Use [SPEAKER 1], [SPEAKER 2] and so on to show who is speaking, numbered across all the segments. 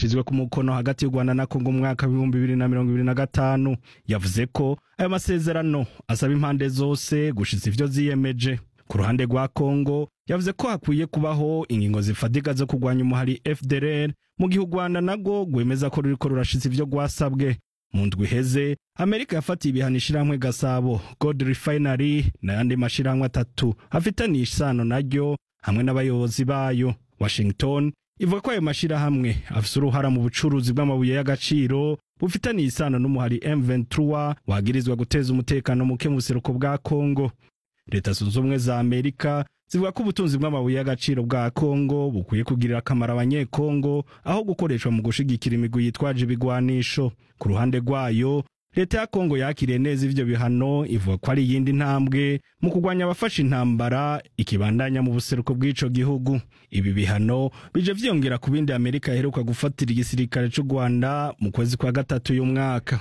[SPEAKER 1] yashizwe ku mukono hagati y'u rwanda na kongo mu mwaka w'ibihumbi bibiri na mirongo ibiri na gatanu yavuze ko ayo masezerano asaba impande zose gushitsa ivyo ziyemeje ku ruhande rwa kongo yavuze ko hakwiye kubaho ingingo zifadiga zo kurwanya umuhari fdrr mu gihe u rwanda narwo rwemeza ko ruriko rurashitsa ivyo rwasabwe mu ndwi iheze amerika yafatiye ibihano ishirahamwe gasabo gold refinery n'ayandi mashirahamwe atatu afitaniye isano naryo hamwe n'abayobozi bayo washington ivuga ko ayo mashirahamwe afise uruhara mu bucuruzi bw'amabuye y'agaciro bufitaniye isano n'umuhari m23 wagirizwa guteza umutekano muke mu buseruko bwa kongo leta zunze ubumwe za amerika zivuga ko ubutunzi bw'amabuye y'agaciro bwa kongo bukwiye kugirira akamaro abanyekongo aho gukoreshwa mu gushigikira imigwi yitwaje ibigwanisho ku ruhande rwayo leta ya kongo yakiriye neza ivyo bihano ivuga ko ari iyindi ntambwe mu kurwanya abafashe intambara ikibandanya mu buseruko bw'ico gihugu ibi bihano bije vyiyongera ku bindi amerika iheruka gufatira igisirikare c'u rwanda mu kwezi kwa gatatu uyu mwaka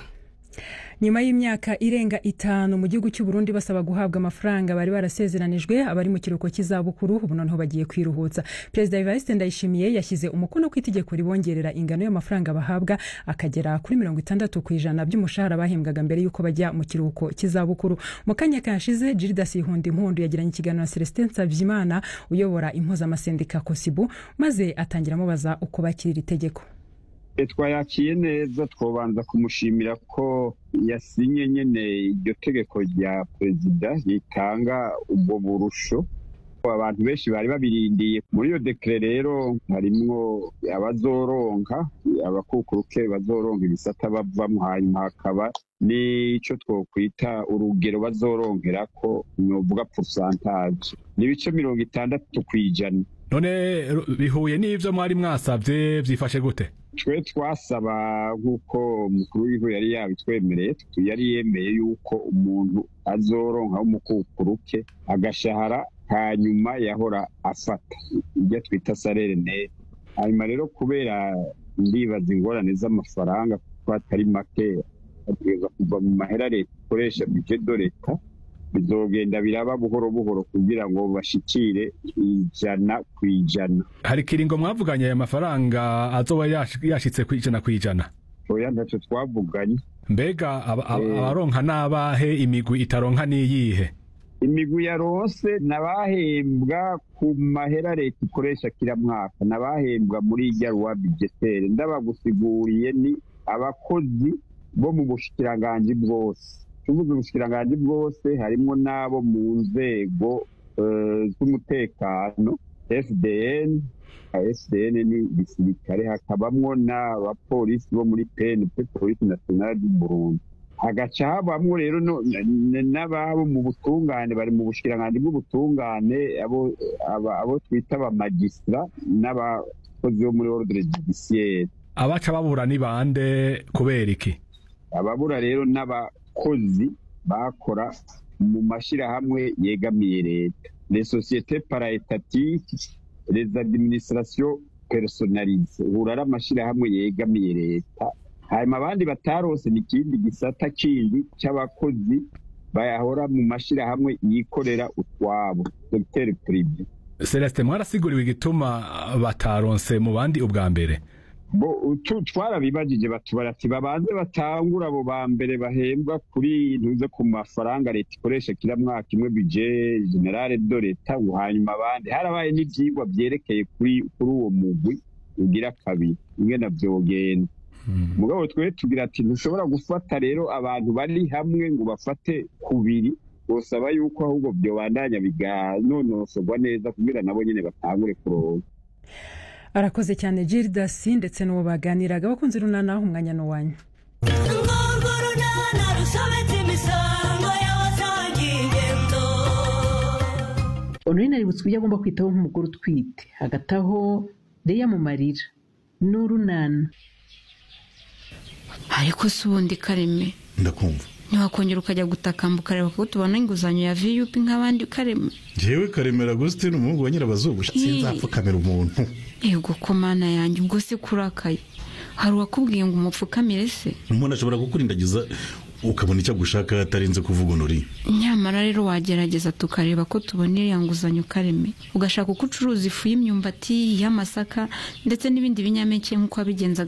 [SPEAKER 2] nyuma y'imyaka irenga itanu mu gihugu cy'u Burundi basaba guhabwa amafaranga bari barasezeranijwe abari mu kiruhuko cy'izabukuru ubu noneho bagiye kwiruhutsa perezida Evariste Ndayishimiye yashyize umukono ku itegeko ribongerera ingano y'amafaranga bahabwa akagera kuri mirongo itandatu ku ijana by'umushahara bahembwaga mbere y'uko bajya mu kiruhuko cy'izabukuru mu kanya kashize Gildas Ihunda Impundu yagiranye ikiganiro na Celestin Nsavyimana uyobora impuzamasendika Kosibu maze atangira amubaza uko bakira iri tegeko
[SPEAKER 3] twayakiye neza twobanza kumushimira ko yasinye nyene iryo tegeko rya perezida ritanga ubwo burusho abantu benshi bari babirindiye muri iyo dekere rero harimwo abazoronka abakukuruke bazoronka ibisata bavamwo hanyuma hakaba n'ico twokwita urugero bazoronkerako novuga pourcentage ni ibice mirongo itandatu kw'ijana
[SPEAKER 4] none bihuye n'ivyo mwari mwasavye vyifashe gute
[SPEAKER 3] twe twasaba nk'uko umukuru w'igihugu yari yabitwemereye yari yemeye yuko umuntu azoronka w'umukukuruke agashahara hanyuma yahora afata ibyo twita salere nete hanyuma rero kubera ndibaza ingorane z'amafaranga kuko atari make ategerezwa kuva mu mahera leta ikoresha budget de leta bizogenda biraba buhoro buhoro kugira ngo bashikire ijana ku ijana
[SPEAKER 4] hari kiringo mwavuganye aya mafaranga azoba yashitse ku ijana ku ijana
[SPEAKER 3] oya ntacyo twavuganye
[SPEAKER 4] mbega abaronka n'abahe imigwi itaronka n'iyihe
[SPEAKER 3] imigwi yaronse n'abahembwa ku mahera leta ikoresha kila mwaka n'abahembwa muri irya ruwa bijetere ndabagusiguriye ni abakozi bo mu bushikiranganji bwose tuvuze ubushikiranganji bwose harimwo n'abo mu nzego z'umutekano fdn fdn ni gisirikare hakabamwo n'abapolisi bo muri pnp polisi nationale du burundi hagaca habamwo rero n'ababo mu butungane bari mu bushikiranganji bw'ubutungane abo twita abamagistra n'abakozi bo muri ordre judiciaire
[SPEAKER 4] abaca babura ni bande kubera iki
[SPEAKER 3] ababura rero n'abakozi bakora mu mashyirahamwe yegamiye leta les sociétés paraétatiques les administrations personnalisées uhura ari amashyirahamwe yegamiye leta hanyuma abandi batarose ni ikindi gisata kindi cy'abakozi bayahora mu mashyirahamwe yikorera utwabo secteur privé
[SPEAKER 4] celestin mwarasiguriwe igituma bataronse mu bandi ubwa mbere
[SPEAKER 3] bo twarabibajije batubara ati babanze batangura abo ba mbere bahembwa kuri ntuze ku mafaranga leta ikoresha kila mwaka imwe bije generale do leta hanyuma abandi harabaye n'ivyigwa vyerekeye kuri kuri uwo mugwi ugira kabiri ingene vyogenda mugabo twe tugira ati ntushobora gufata rero abantu bari hamwe ngo bafate kubiri bosaba yuko ahubwo vyobandanya biganonosorwa neza kugira nabo nyene batangure kuronka
[SPEAKER 2] arakoze cyane Gildas ndetse n'uwo baganiraga bakunze runana umwanya n'uwanyu
[SPEAKER 5] onurine aributsa ibyo agomba kwitaho nk'umugore utwite hagati aho reya mu marira n'urunana
[SPEAKER 6] ariko si ubundi kareme
[SPEAKER 7] ndakumva
[SPEAKER 6] ntiwakongera ukajya gutakamba ukareba ko tubona inguzanyo ya viyupi nk'abandi kareme
[SPEAKER 7] njyewe karemera agusitini umuhungu wa nyirabazungu sinzapfukamira umuntu
[SPEAKER 6] yego ko mana yanjye ubwo se kurakaye hari uwakubwiye ngo umupfukamire se
[SPEAKER 7] umuntu ashobora kukurindagiza ukabona icyo agushaka atarinze kuvuga unuri
[SPEAKER 6] nyamara rero wagerageza tukareba ko tubona iriya nguzanyo kareme ugashaka uko ucuruza ifu y'imyumbati y'amasaka ndetse n'ibindi binyampeke nk'uko wabigenzaga